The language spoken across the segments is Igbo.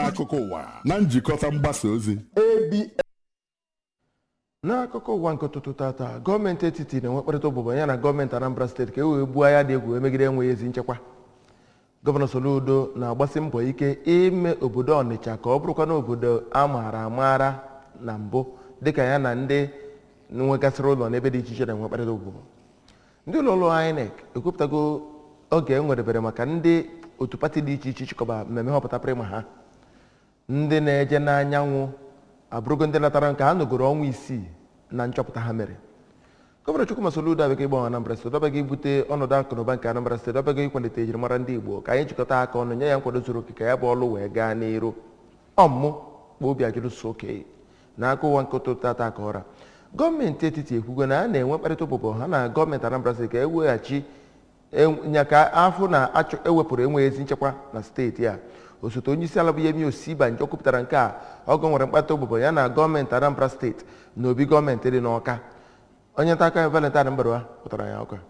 akụkọ ụwa na njikọta mgbasa ozi n'akụkọ ụwa nke ụtụtụ tata gọọmenti etiti na-enwe mkparịta ụbụbọ ya na gọọmenti anambra steeti ka e wee gbuo agha dị egwu emegide enweghị ezi nchekwa gọvanọ soludo na-agbasi mbọ ike ime obodo ọnịcha ka ọ bụrụkwa na obodo a maara amaara na mbụ dịka ya na ndị nwegasịrị ụlọ n'ebe dị iche iche na-enwe mkparịta ụbụbọ ndị ụlọ ọrụ INEC ekwupụtago oge e nwerebere maka ndị otu pati dị iche iche chịkọba mmemme họpụta prịma ha ndị na-eje n'anyanwụ abụrụgo ndị natara nke ha nọgoro ọnwa isii na nchọpụta ha mere gọvanọ Chukwuma Soludo abịaghị ịgbanwe Anambra steeti ọbịaghị ibute ọnọdụ akụnụba nke Anambra steeti ọbịaghị ịkwalite ejirimara ndị Igbo ka anyị jikọta aka ọnụ nye ya nkwado zuru oke ka ya bụ ọlụ wee gaa n'iru ọmụ kpa obi ajụrụso oke na aka ụwa nke ụtụtụ tata aka ọra gọọmenti etiti ekwugo na a na-enwe mkparịta ụbụbọ ha na gọọmenti Anambra steeti ka eweghachi nya ka afọ na ewepụrụ enweghị ezi nchekwa na steeti a osote onye isi ala bụ Yemi Osibanjo kwupụtara nke a ọgọ nwere mkpata ụbụbọ ya na gọọmenti Anambra steeti na obi gọọmenti dị n'Ọka onye nta aka Valentine Mbarwa pụtara ya ọka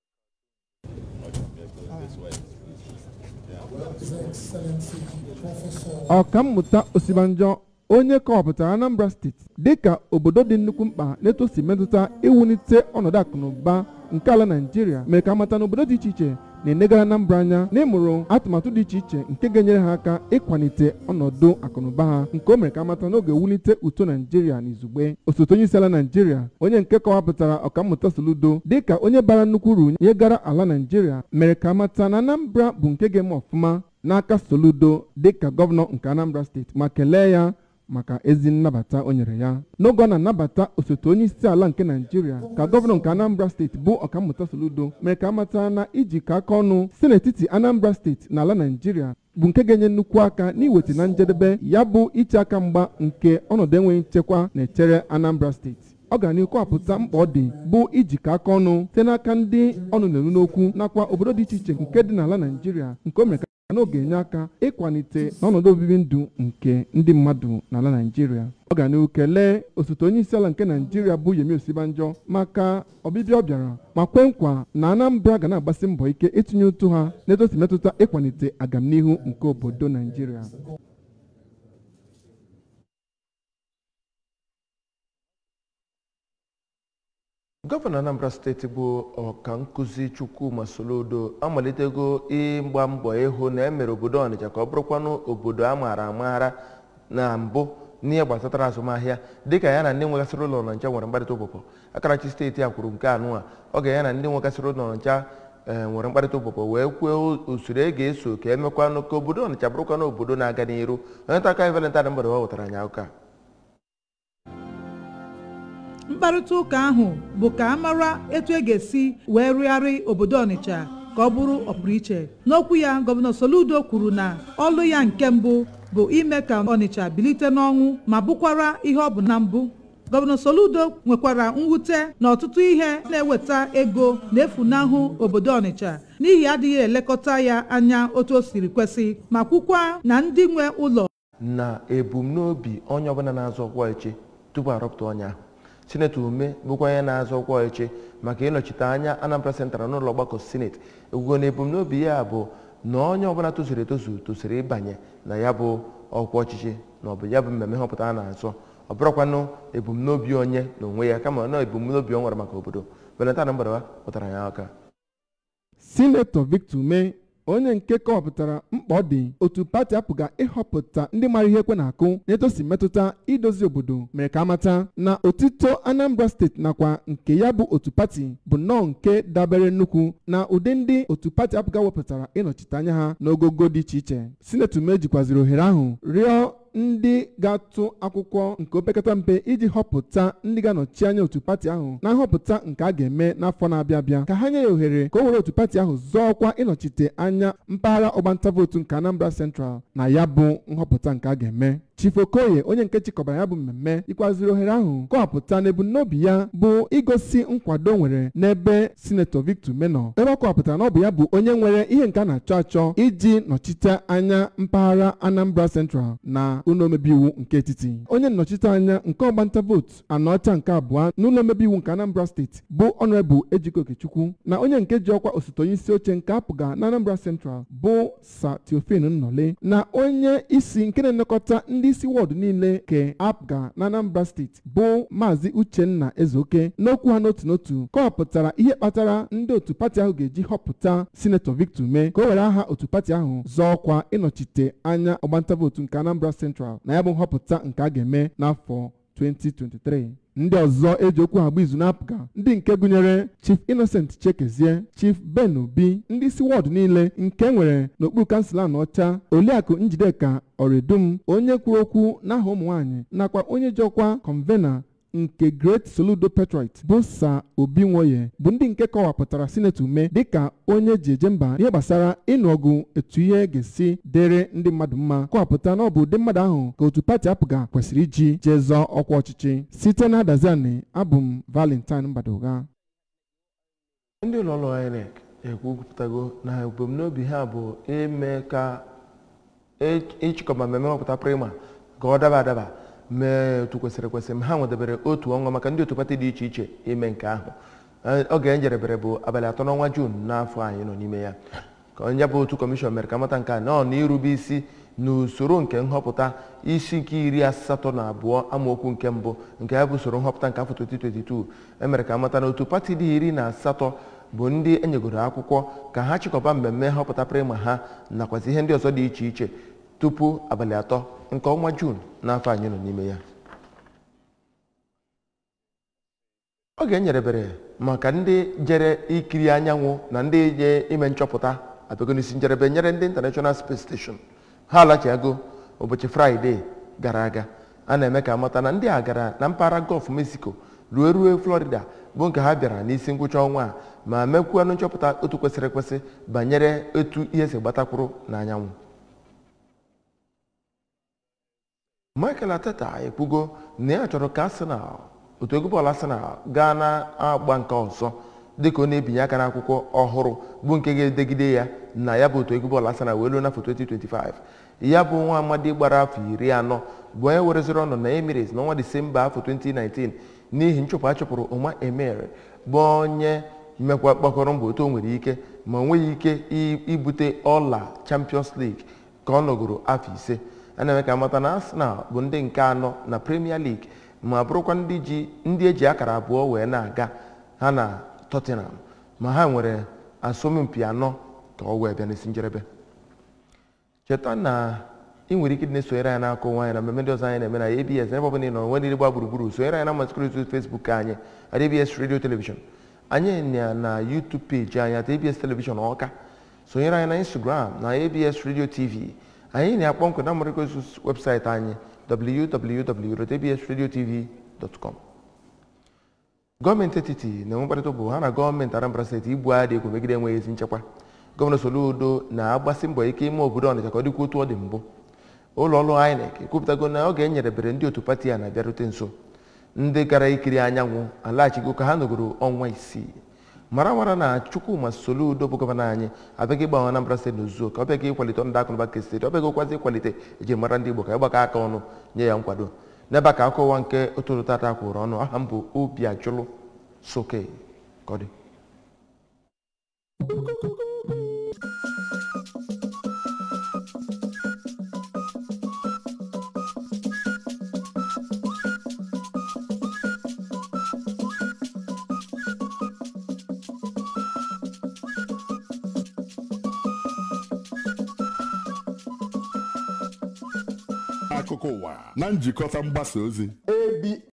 ọkammụta osibanjo onye kọwapụtara anambra steeti dịka obodo dị nnukwu mkpa n'etu o si metụta iwulite ọnọdụ akụnụba nke ala naijiria mere ka amata na obodo dị iche iche na-enegara anambra anya n'ịmụrụ atụmatụ dị iche iche nke ga-enyere ha aka ịkwalite ọnọdụ akụnụba ha nke o mere ka amata n'oge wulite uto naijiria n'izugbe osote onye isi ala naijiria onye nke kọwapụtara ọkammụta soludo dịka onye bara nnukwu uru nyegara ala naijiria mere ka amata na anambra bụ nke ga-eme ọfụma n'aka soludo dịka gọvanọ nke anambra steeti ma kelee ya maka ezi nnabata o nyere ya n'oge ọ na-anabata osote onye isi ala nke naijiria ka gọvanọ nke anambra steeti bụ ọkammụta soludo mere ka amata na ijikọ aka ọnụ si n'etiti anambra steeti na ala naijiria bụ nke ga-enye nnukwu aka n'iweta na njedebe ya bụ iche aka mgba nke ọnọdụ enweghị nchekwa na-echere anambra steeti ọ gara n'ihu kọwapụta mkpa ọ dị bụ ijikọ aka ọnụ site n'aka ndị ọnụ na-eru n'okwu nakwa obodo dị iche iche nke dị n'ala naijiria nke o mere ka na ọ ga-enye aka ịkwalite n'ọnọdụ obibi ndụ nke ndị mmadụ n'ala naijiria ọ ga n'ihu kelee osote onye isi ala nke naijiria bụ Yemi Osibanjo maka ọbịbịa ọ bịara ma kwe nkwa na Anambra ga na-agbasi mbọ ike itinye ụtụ ha n'etosi metụta ịkwalite agamnihu nke obodo naijiria gọvanọ anambra steeti bụ ọka nkụzi chukwuma soludo amalitego ịgba mbọ ịhụ na emere obodo ọnịcha ka ọ bụrụkwanụ obodo a maara amaara na mbụ n'ihe gbasatara azụmahịa dịka ya na ndị nwegasịrị ụlọ ọnịcha nwere mkparịta ụbụbọ akarachi steeti a kwuru nke anụ a ọ ga ya na ndị nwegasịrị ụlọ ọnịcha nwere mkparịta ụbụbọ wee kwuo usoro e ga-eso ka emekwanụ ka obodo ọnịcha bụrụkwanụ obodo na-aga n'iru onye taka Valentine mgbede wa wetara anyị akụkọ mkparịta ụka ahụ bụ ka a mara etu e ga-esi wee rụgharị obodo ọnịcha ka ọ bụrụ ọpụrụiche n'okwu ya gọvanọ soludo kwuru na ọlụ ya nke mbụ bụ ime ka ọnịcha bilite n'ọnwụ ma bụkwara ihe ọ bụ na mbụ gọvanọ soludo nwekwara mwute na ọtụtụ ihe na-eweta ego na-efunahụ obodo ọnịcha n'ihi adịghị elekọta ya anya otu o siri kwesị ma kwukwa na ndị nwe ụlọ na ebumnobi onye ọbụla na-azọ ọkwa eche tupu arọpụta onye ahụ sinetọ ume bụkwa onye na-azọ ọkwa eche maka ịnọchite anya anambra sentral n'ụlọ ọgbakọ sineti ekwugo na ebumnobi ya bụ na onye ọbụla tozuru etozu tosiri ịbanye na ya bụ ọkwa ọchịchị na ọ bụ ya bụ mmemme nhọpụta a na-azọ ọ bụrụkwanụ ebumnobi onye na onwe ya kama na ebumnobi ọ nwere maka obodo Valentine Mgbadawa pụtara ya aka sinetọ Victor Ume onye nke kọwapụtara mkpa ọ dị otu pati apụga ịhọpụta ndị mara ihe ekwe na-akụ na-etosi metụta idozi obodo mere ka amata na otito Anambra steeti nakwa nke ya bụ otu pati bụ nnọọ nke dabere nnukwu na ụdị ndị otu pati apụga wepụtara ịnọchite anya ha n'ogogo dị iche iche sinetọ Ume jikwaziri ohere ahụ rịọ ndị ga-atụ akwụkwọ nke opekata mpe iji họpụta ndị ga-anọchi anya otu pati ahụ na nhọpụta nke a ga-eme n'afọ na-abịa abịa ka ha nye ya ohere ka o were otu pati ahụ zọọ ọkwa ịnọchite anya mpaghara ọgbanta vootu nke Anambra Central na ya bụ nhọpụta nke a ga-eme chief okoye onye nke chịkọbara ya bụ mmemme ikwaziri ohere ahụ kọwapụta na ebumnobi ya bụ igosi nkwado nwere n'ebe sinetọ victor menọ ebe ọ kọwapụtara na ọ bụ ya bụ onye nwere ihe nke a na-achọ achọ iji nọchite anya mpaghara anambra central na ụlọ omebe iwu nke etiti onye nnọchite anya nke ọgbanta vootu anọcha nke abụọ n'ụlọ omebe iwu nke anambra steeti bụ ọnọrebụ ejike okechukwu na onye nke ji ọkwa osote onye isi oche nke apụga na anambra central bụ sa teofin nnọle na onye isi nke na-elekọta ndị isi wọdụ niile ke apụga na anambra steeti bụ maazị uchenna ezeoke n'okwu ha n'otu n'otu kọwapụtara ihe kpatara ndị otu pati ahụ ga-eji họpụta sinetọ victor mee ka o were aha otu pati ahụ zọọ ọkwa ịnọchite anya ọgbanta vootu nke anambra central na ya bụ nhọpụta nke a ga-eme n'afọ 2023 ndị ọzọ eji okwu ha gba izu na-apụga ndị nke gụnyere chief innocent chekezie chief ben obi ndị isi wọdụ niile nke nwere n'okpuru kansụl anọcha oliakụ njideka ọredum onye kwuru okwu n'aha ụmụ nwaanyị nakwa onye ji ọkwa convener nke great soludo petroit bụ sa obi nwoye bụ ndị nke kọwapụtara sinetọ ume dịka onye ji eje mba ihe gbasara ịnụ ọgụ etu ihe ga-esi dịrị ndị mmadụ mma kọwapụta na ọ bụ ụdị mmadụ ahụ ka otu pati apụga kwesịrị iji jee zọọ ọkwa ọchịchị site na adaziani abụ m valentine mbadoga ndị ụlọọrụ INEC ekwupụtago na ebumnobi ha bụ ime ka ịchịkọba mmemme nhọpụta prima ka ọ daba adaba mee otu kwesịrị ekwesị ma ha nwedebere otu ọnwa maka ndị otu pati dị iche iche ime nke ahụ oge njedebere bụ abalị atọ n'ọnwa juun n'afọ anyị nọ n'ime ya ka onye bụ otu kọmishọn mere ka mata nke a nọ n'irube isi n'usoro nke nhọpụta isi nke iri asatọ na abụọ amaokwu nke mbụ nke ya bụ usoro nhọpụta nke afọ 2022 emere ka mata na otu pati dị iri na asatọ bụ ndị enyegoro akwụkwọ ka ha chịkọba mmemme nhọpụta prima ha nakwazi ihe ndị ọzọ dị iche iche tupu abalị atọ nke ọnwa juun n'afọ anyị nọ n'ime ya oge enyerebere maka ndị jere ikiri anyanwụ na ndị je ime nchọpụta abịago n'isi njedebe nyere ndị international space station ha alachiago ụbọchị fraịde gara aga a na-eme ka amata na ndị a gara na mpaghara gọf mexico ruo ruo florida bụ nke ha bịara n'isi ngwụcha ọnwa a ma mekwuanụ nchọpụta otu kwesịrị ekwesị banyere etu ihe si gbatakwuru n'anyanwụ michael ateta ekwugo na ya chọrọ ka arsenal otu egwu bọọlụ arsenal gaa na-agba nke ọzọ dịka ọ na-ebinye aka n'akwụkwọ ọhụrụ bụ nke ga-edegide ya na ya bụ otu egwu bọọlụ arsenal wee ruo n'afọ 2025 ya bụ nwa amadi gbara afọ iri anọ bụ onye wereziri ọnụ na emirates n'ọnwa disemba afọ 2019 n'ihi nchụpụ a chụpụrụ ụma emir bụ onye mekwa gbakọrọ mbọ otu o nwere ike ma o nweghị ike ibute ọla champions league ka ọ nọgoro afọ ise a na-eme ka amata na arsenal bụ ndị nke anọ na premier league ma bụrụkwa ndị ji ndị eji akara abụọ wee na-aga ha na tottenham ma ha nwere asọmpi anọ ka ọ wee bịa n'isi njedebe cheta na ị nwere ike na-esonyere anyị n'akụ nwaanyị na mmemme ndị ọzọ anyị na-eme na abs ebe ọbụla ị nọ nwe niile gba gburugburu sonyere anyị na mmasịkọrịta facebook anyị at abs radio television anyị na na youtube page anyị at abs television ọka sonyere anyị na instagram na abs radio tv anyị na-akpọ nkụ na mmarịkọzus webụsaịtị anyị www.absradiotv.com gọọmenti etiti na-enwe mkparịta bụ ha na gọọmenti anambra steeti ibu agha dị egwu megide enweghị ezi nchekwa gọvanọ soludo na-agbasi mbọ ike ime obodo ọnịcha ka ọ dịkwa otu ọ dị mbụ ụlọ ọrụ inec ekwupụtago na oge enyerebere ndị otu pati a na-abịarute nso ndị gara ikiri anyanwụ alaghachigo ka ha nọgoro ọnwa isii mara mara na chukwuma soludo bụ gọvanọ anyị abịaghị ịgbanwe anambra steeti n'ozuzo ka ọ bịaghị ịkwalite ọnọdụ akụnụba nke steeti ọ bịaghị ụkwazi ịkwalite ejimara ndị igbo ka ịgbakọ aka ọnụ nye ya nkwado n'ebe ka akụwa nke ụtụtụ tata kwụrụ ọnụ aha m bụ obi ajụlụ soke ka ọ dị akụkọ ụwa na njikọta mgbasa ozi